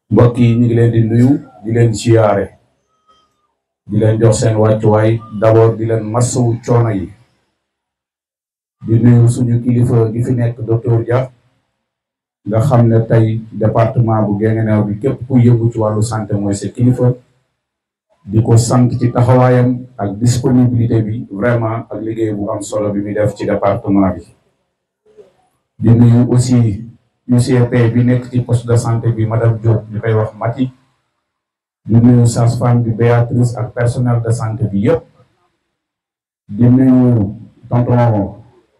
mbokk yi ñu ngi leen di nuyu di leen siyaare di leen jox seen wàccuwaay d'abord di leen massawu coono yi di nuyu suñu kilifa gi fi nekk docteur Dia nga xam ne tey département bu Guinguinéo bi képp ku yëngu ci wàllu santé mooy sa kilifa di ko sant ci taxawaayam ak disponibilité bi vraiment ak liggéey bu am solo bi muy def ci département bi di nuyu aussi UCP bi nekk ci poste de santé bi madame Diop ñu koy wax Mati di nuyu sage-femme bi Béatrice ak personnel de santé bi yëpp di nuyu tonton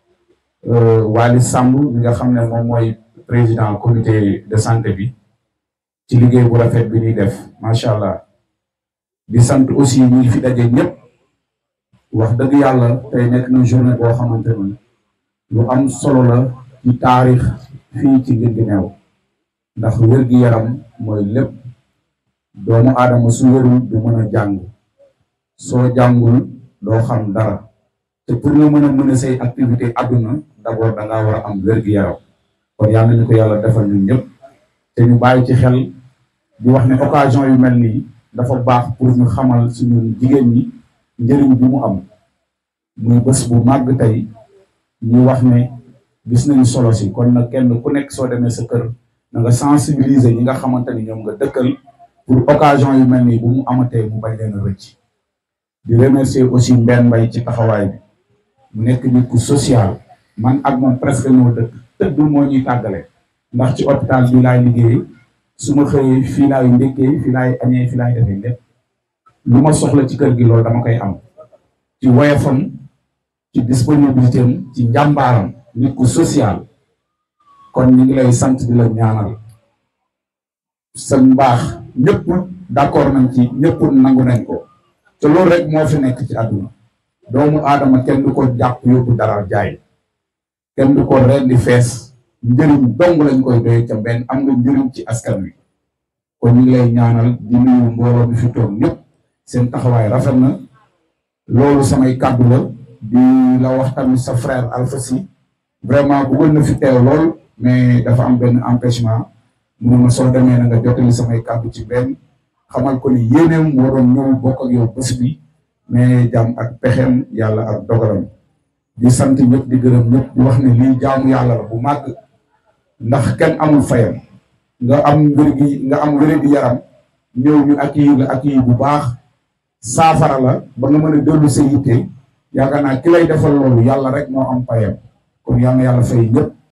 Wali Samb bi nga xam ne moom mooy président comité de santé bi ci liggéey bu rafet bi ñuy def macha allah di sant aussi ñi fi daje ñëpp wax dëgg yàlla tey nekk na journée boo xamante ni lu am solo la ci taarix fii ci Guinguinéo ndax wér-gi-yaram mooy lépp doomu aadama su wérul du mën a jàng soo jàngul doo xam dara te pour nga mën a mën a say activité àdduna d'abord da ngaa war a am wér-gi-yaram kon yàlla nañu ko yàlla defal ñun ñëpp te ñu bàyyi ci xel di wax ne occasion yu mel nii dafa baax pour ñu xamal suñu jigéen ñi njëriñ bi mu am muy bés bu màgg tey ñu wax ne gis nañu solo si kon nag kenn ku nekk soo demee sa kër na nga sensibiliser ñi nga xamante ni ñoom nga dëkkal pour occasion yu mel nii bu mu amatee mu bañ leen a rëcc di remercier aussi Mbène Mbaye ci taxawaay bi mu nekk nit ku social man ak moom presque ñoo dëkk tëdd moo ñuy tàggale ndax ci hôpital bi laay liggéey su ma xëyee fii laay ndékkee fii laay añee fii laay defee lépp lu ma soxla ci kër gi loolu dama koy am ci woyofam ci disponibilité am ci njàmbaaram nit ku social kon ñu ngi lay sant di la ñaanal sa mbaax ñëpp d'accord nañ ci ñëpp nangu nañ ko te loolu rek moo fi nekk ci àdduna doomu aadama kenn du ko jàpp yóbbu dara jaay kenn du ko rendi fees njëriñ dong lañ koy doy ca benn am nga njëriñ ci askan wi kon ñu ngi lay ñaanal di nuyu mbooloo mi fi toog ñëpp seen taxawaay rafet na loolu samay kàddu la di la wax tamit sa frère Alpha Sy vraiment bëggoon na fi teew lool mais dafa am benn empêchement mun ma soo demee na nga jottali samay kàddu ci benn xamal ko ni yéeneem moo doon ñëw bokk ak yow bés bi mais jàmm ak pexeem yàlla ak dogalam di sant ñëpp di gërëm ñëpp di wax ne lii jaamu yàlla la bu màgg ndax kenn amul fayam nga am wér gi nga am wér gi yaram ñëw ñu accueillir la accueillir bu baax saafara la ba nga mën a dellu sa yitte yaakaar naa ki lay defal loolu yàlla rek moo am fayam kon yal na yàlla fay ñëpp